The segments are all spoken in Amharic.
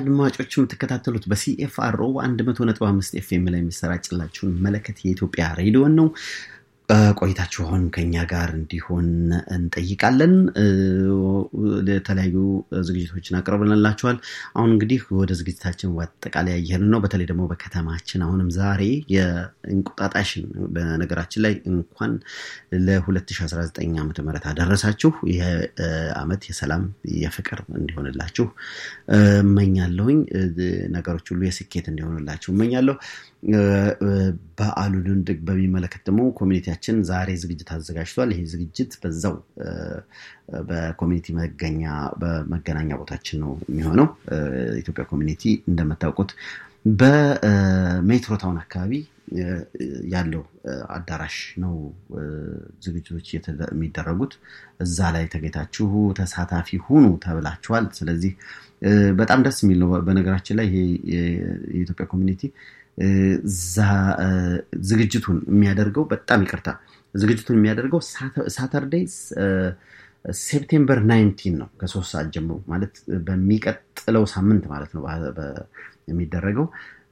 አድማጮች የምትከታተሉት በሲኤፍአርኦ 100.5 ኤፍኤም ላይ የሚሰራጭላችሁን መለከት የኢትዮጵያ ሬዲዮን ነው። ቆይታችሁ አሁን ከኛ ጋር እንዲሆን እንጠይቃለን። የተለያዩ ዝግጅቶችን አቅርበንላችኋል። አሁን እንግዲህ ወደ ዝግጅታችን አጠቃላይ እየሄድን ነው። በተለይ ደግሞ በከተማችን አሁንም ዛሬ የእንቁጣጣሽን በነገራችን ላይ እንኳን ለ2019 ዓ ም አደረሳችሁ። ይህ ዓመት የሰላም የፍቅር እንዲሆንላችሁ እመኛለሁኝ። ነገሮች ሁሉ የስኬት እንዲሆንላችሁ እመኛለሁ። በዓሉን በሚመለከት ደግሞ ኮሚኒቲያችን ዛሬ ዝግጅት አዘጋጅቷል። ይህ ዝግጅት በዛው በኮሚኒቲ መገኛ በመገናኛ ቦታችን ነው የሚሆነው። ኢትዮጵያ ኮሚኒቲ እንደምታውቁት በሜትሮ ታውን አካባቢ ያለው አዳራሽ ነው ዝግጅቶች የሚደረጉት። እዛ ላይ ተገኝታችሁ ተሳታፊ ሁኑ ተብላችኋል። ስለዚህ በጣም ደስ የሚል ነው። በነገራችን ላይ ይሄ የኢትዮጵያ ኮሚኒቲ ዝግጅቱን የሚያደርገው በጣም ይቅርታ፣ ዝግጅቱን የሚያደርገው ሳተርዴይ ሴፕቴምበር ናይንቲን ነው ከሶስት ሰዓት ጀምሮ ማለት በሚቀጥለው ሳምንት ማለት ነው የሚደረገው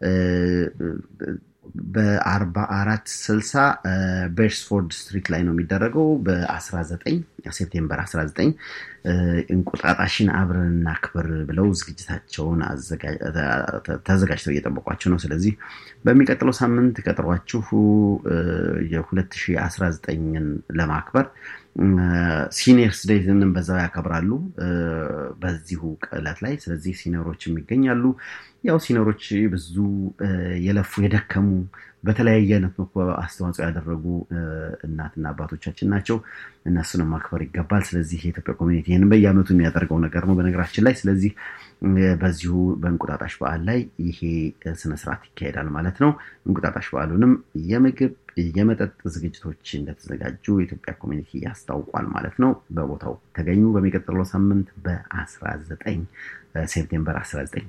በአርባ አራት ስልሳ ቤርስፎርድ ስትሪት ላይ ነው የሚደረገው በ19 ሴፕቴምበር 19 እንቁጣጣሽን አብረን እናክብር ብለው ዝግጅታቸውን ተዘጋጅተው እየጠበቋቸው ነው። ስለዚህ በሚቀጥለው ሳምንት ቀጥሯችሁ የ2019ን ለማክበር ሲኒየርስ ዴይንም በዛው ያከብራሉ በዚሁ ዕለት ላይ። ስለዚህ ሲኒየሮችም ይገኛሉ። ያው ሲኒየሮች ብዙ የለፉ የደከሙ በተለያየ አይነት አስተዋጽኦ ያደረጉ እናትና አባቶቻችን ናቸው። እነሱንም ማክበር ይገባል። ስለዚህ የኢትዮጵያ ኮሚኒቲ ይህንን በየዓመቱ የሚያደርገው ነገር ነው በነገራችን ላይ። ስለዚህ በዚሁ በእንቁጣጣሽ በዓል ላይ ይሄ ስነስርዓት ይካሄዳል ማለት ነው። እንቁጣጣሽ በዓሉንም የምግብ የመጠጥ ዝግጅቶች እንደተዘጋጁ የኢትዮጵያ ኮሚኒቲ ያስታውቋል ማለት ነው። በቦታው ተገኙ። በሚቀጥለው ሳምንት በ19 ሴፕቴምበር 19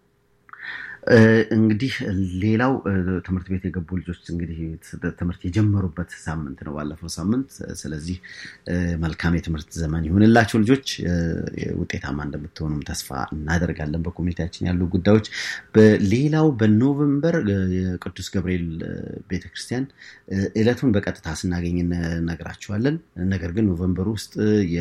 እንግዲህ ሌላው ትምህርት ቤት የገቡ ልጆች እንግዲህ ትምህርት የጀመሩበት ሳምንት ነው ባለፈው ሳምንት። ስለዚህ መልካም የትምህርት ዘመን ይሁንላቸው ልጆች። ውጤታማ እንደምትሆኑም ተስፋ እናደርጋለን። በኮሚኒቲያችን ያሉ ጉዳዮች ሌላው በኖቨምበር የቅዱስ ገብርኤል ቤተክርስቲያን እለቱን በቀጥታ ስናገኝ እነግራችኋለን። ነገር ግን ኖቨምበር ውስጥ